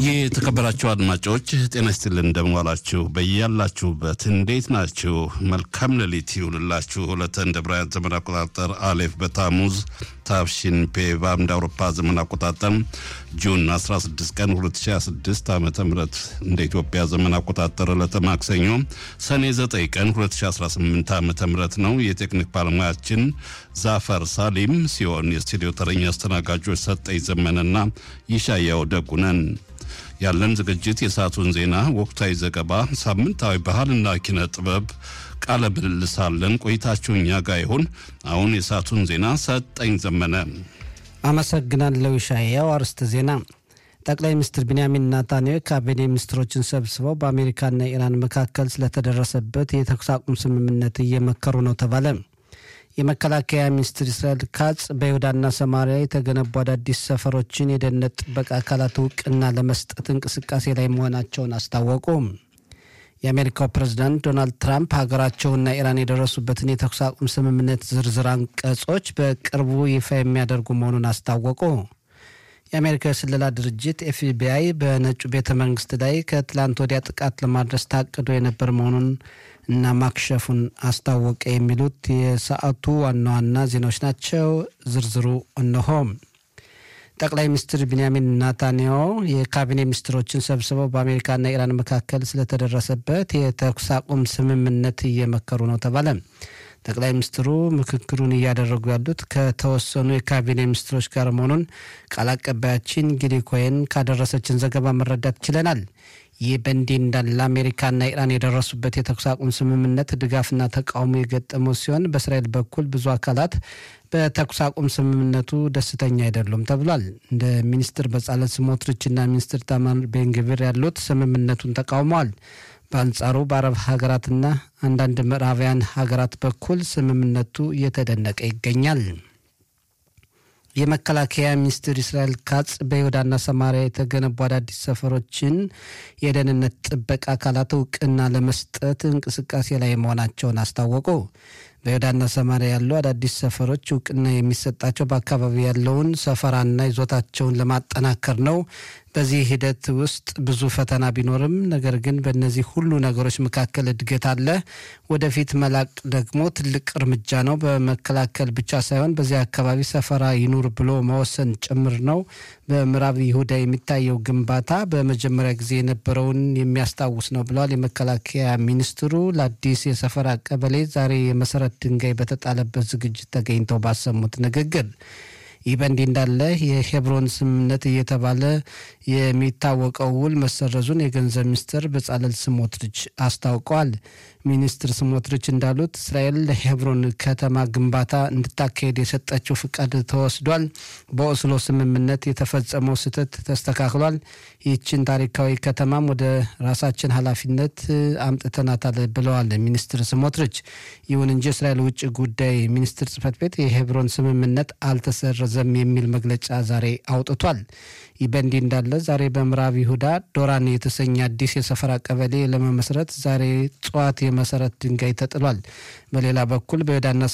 የተከበራችሁ አድማጮች ጤና ይስጥልን፣ እንደምዋላችሁ በያላችሁበት እንዴት ናችሁ? መልካም ሌሊት ይሁንላችሁ። ሁለተ እንደ ብራያን ዘመን አቆጣጠር አሌፍ በታሙዝ ታፍሺን ፔቫ እንደ አውሮፓ ዘመን አቆጣጠር ጁን 16 ቀን 2026 ዓ ም እንደ ኢትዮጵያ ዘመን አቆጣጠር ዕለተ ማክሰኞ ሰኔ 9 ቀን 2018 ዓ ም ነው። የቴክኒክ ባለሙያችን ዛፈር ሳሊም ሲሆን የስቱዲዮ ተረኛ አስተናጋጆች ሰጠኝ ዘመነና ይሻያው ደጉነን ያለን ዝግጅት የሰዓቱን ዜና፣ ወቅታዊ ዘገባ፣ ሳምንታዊ ባህልና ኪነ ጥበብ ቃለ ምልልስ አለን። ቆይታችሁ እኛ ጋር ይሁን። አሁን የሰዓቱን ዜና ሰጠኝ ዘመነ። አመሰግናለሁ ሻያው። አርስተ ዜና ጠቅላይ ሚኒስትር ቢንያሚን ናታንያሁ ካቢኔ ሚኒስትሮችን ሰብስበው በአሜሪካና ኢራን መካከል ስለተደረሰበት የተኩስ አቁም ስምምነት እየመከሩ ነው ተባለ። የመከላከያ ሚኒስትር እስራኤል ካጽ በይሁዳና ሰማሪያ የተገነቡ አዳዲስ ሰፈሮችን የደህንነት ጥበቃ አካላት እውቅና ለመስጠት እንቅስቃሴ ላይ መሆናቸውን አስታወቁ። የአሜሪካው ፕሬዝዳንት ዶናልድ ትራምፕ ሀገራቸውና ኢራን የደረሱበትን የተኩስ አቁም ስምምነት ዝርዝር አንቀጾች በቅርቡ ይፋ የሚያደርጉ መሆኑን አስታወቁ። የአሜሪካ የስለላ ድርጅት ኤፍቢአይ በነጩ ቤተ መንግስት ላይ ከትላንት ወዲያ ጥቃት ለማድረስ ታቅዶ የነበር መሆኑን እና ማክሸፉን አስታወቀ። የሚሉት የሰዓቱ ዋና ዋና ዜናዎች ናቸው። ዝርዝሩ እነሆ። ጠቅላይ ሚኒስትር ቢንያሚን ናታንያሁ የካቢኔ ሚኒስትሮችን ሰብስበው በአሜሪካና ኢራን መካከል ስለተደረሰበት የተኩስ አቁም ስምምነት እየመከሩ ነው ተባለ። ጠቅላይ ሚኒስትሩ ምክክሩን እያደረጉ ያሉት ከተወሰኑ የካቢኔ ሚኒስትሮች ጋር መሆኑን ቃል አቀባያችን ጊሊ ኮይን ካደረሰችን ዘገባ መረዳት ችለናል። ይህ በእንዲህ እንዳለ አሜሪካና ኢራን የደረሱበት የተኩስ አቁም ስምምነት ድጋፍና ተቃውሞ የገጠመው ሲሆን በእስራኤል በኩል ብዙ አካላት በተኩስ አቁም ስምምነቱ ደስተኛ አይደሉም ተብሏል። እንደ ሚኒስትር በጻለት ስሞትሪችና ሚኒስትር ታማር ቤንግቪር ያሉት ስምምነቱን ተቃውመዋል። በአንጻሩ በአረብ ሀገራትና አንዳንድ ምዕራባውያን ሀገራት በኩል ስምምነቱ እየተደነቀ ይገኛል። የመከላከያ ሚኒስትር እስራኤል ካጽ በይሁዳና ሰማሪያ የተገነቡ አዳዲስ ሰፈሮችን የደህንነት ጥበቃ አካላት እውቅና ለመስጠት እንቅስቃሴ ላይ መሆናቸውን አስታወቁ። በይሁዳና ሰማሪያ ያሉ አዳዲስ ሰፈሮች እውቅና የሚሰጣቸው በአካባቢ ያለውን ሰፈራና ይዞታቸውን ለማጠናከር ነው። በዚህ ሂደት ውስጥ ብዙ ፈተና ቢኖርም ነገር ግን በእነዚህ ሁሉ ነገሮች መካከል እድገት አለ። ወደፊት መላቅ ደግሞ ትልቅ እርምጃ ነው። በመከላከል ብቻ ሳይሆን በዚህ አካባቢ ሰፈራ ይኑር ብሎ መወሰን ጭምር ነው። በምዕራብ ይሁዳ የሚታየው ግንባታ በመጀመሪያ ጊዜ የነበረውን የሚያስታውስ ነው ብለዋል የመከላከያ ሚኒስትሩ ለአዲስ የሰፈራ ቀበሌ ዛሬ የመሰረት ድንጋይ በተጣለበት ዝግጅት ተገኝተው ባሰሙት ንግግር ይህ በእንዲህ እንዳለ የሄብሮን ስምምነት እየተባለ የሚታወቀው ውል መሰረዙን የገንዘብ ሚኒስትር በጻለል ስሞትሪች አስታውቀዋል። ሚኒስትር ስሞትሪች እንዳሉት እስራኤል ለሄብሮን ከተማ ግንባታ እንድታካሄድ የሰጠችው ፍቃድ ተወስዷል። በኦስሎ ስምምነት የተፈጸመው ስህተት ተስተካክሏል። ይህችን ታሪካዊ ከተማም ወደ ራሳችን ኃላፊነት አምጥተናታል ብለዋል ሚኒስትር ስሞትሪች። ይሁን እንጂ እስራኤል ውጭ ጉዳይ ሚኒስትር ጽህፈት ቤት የሄብሮን ስምምነት አልተሰረዘም የሚል መግለጫ ዛሬ አውጥቷል። ይህ በእንዲህ እንዳለ ዛሬ በምዕራብ ይሁዳ ዶራን የተሰኘ አዲስ የሰፈራ ቀበሌ ለመመስረት ዛሬ ጠዋት የመሰረት ድንጋይ ተጥሏል። በሌላ በኩል በይሁዳና